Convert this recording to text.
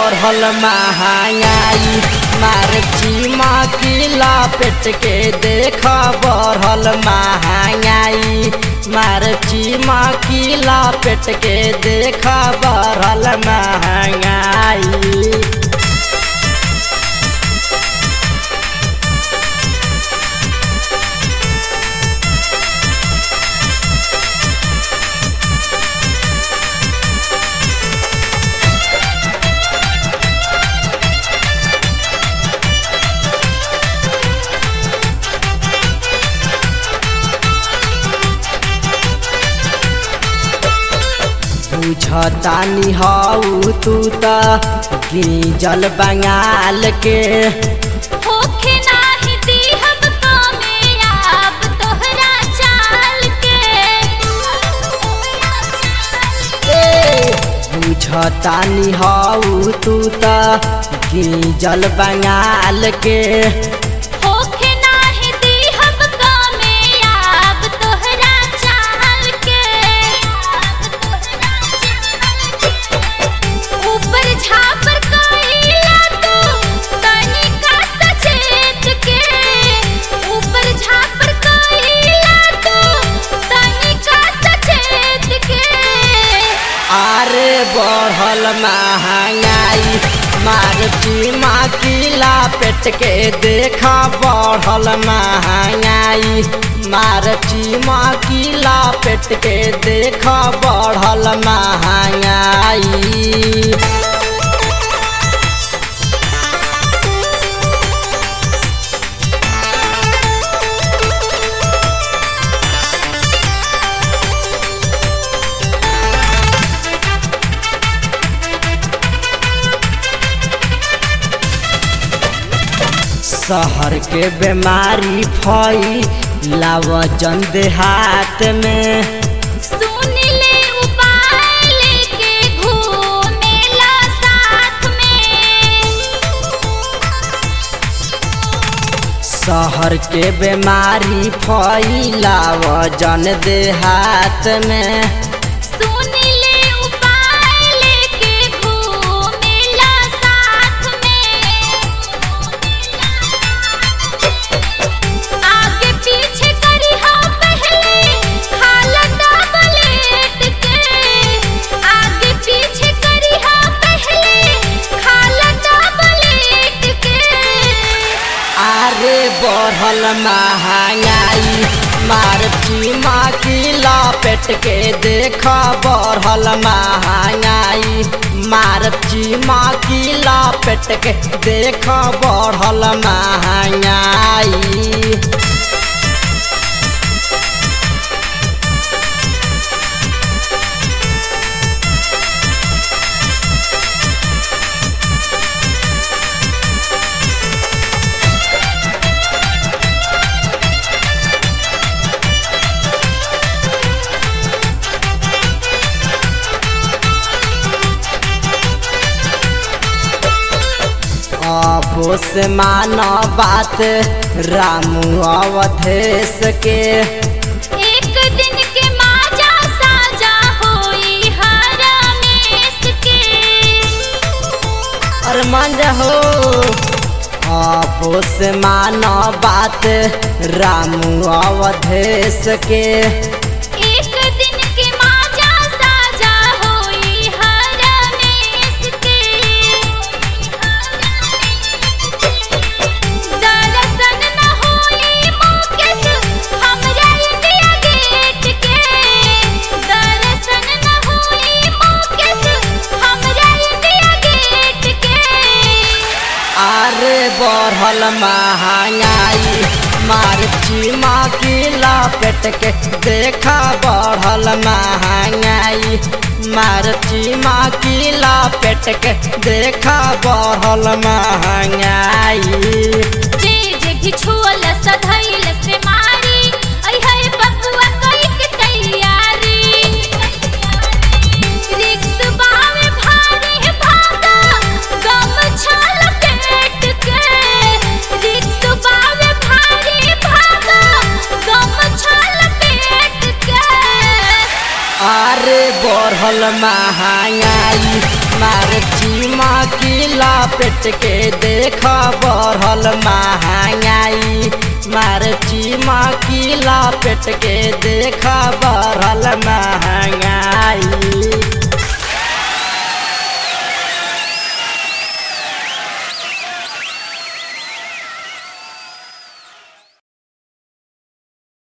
बढ़ल महंगाई मार चीमा किला पेट के देख बढ़ल महंगाई मार चीमा किला पेट के देख बढ़ल महंगाई बुझतानी हऊ तू त गिजल बंगाल के होखे नाही दिहब कामयाब तोहरा चाल के बुझतानी हऊ तू त गिजल बंगाल के होखे नाही दिहब कामयाब तोहरा चाल के ऊपर झापर कइला तू तनिका सचेत के ऊपर झापर कइला तू तनिका सचेत के आरे बढ़ल महंगाई मार चीमा किला पेट के देखा बढ़ल महंगाई मार चीमा किला पेट के देखा बढ़ल महंगाई शहर के बीमारी फई लावजन देहात में सुन ले उपाय लेके घूमेला साथ में शहर के बीमारी फैलावजन देहात में सुन ले उपाय लेके घूमेला साथ में आगे पीछे करी हा पहले खाला डबलेट के आगे पीछे करी हा पहले खाला डबलेट के आरे बढ़ल महंगाई मार चीमा किला पेट के देख बढ़ल महंगाई मार चीमा किला पेट के देख बढ़ल महंगाई आपो से मानो बात रामू अवधेश के एक दिन के माजा साजा होई हरमेश के और मन हो आपो से मानो बात रामू अवधेश के एक दिन के माजा साजा होई हरमेश के दरसन न होई मुकेश हमरा इंडिया गेट के दरसन न होई मुकेश हमरा इंडिया गेट के आरे बढ़ल महंगाई मार चीमा किला पेट के देखा बढ़ल महंगाई मार चीमा किला पेट के देखा बढ़ल महंगाई जे जे घिछुअल सधैल से मारी ऐ है बबुआ कई के तैयारी रिक्स बावे भारी भागा गम छाल पेट के रिक्स बावे भारी भागा गम छाल पेट के आरे बढ़ल महंगाई मार चीमा चीमा किला पेट के देख बढ़ल महंगाई मार चीमा किला पेट के देख बढ़ल महंगाई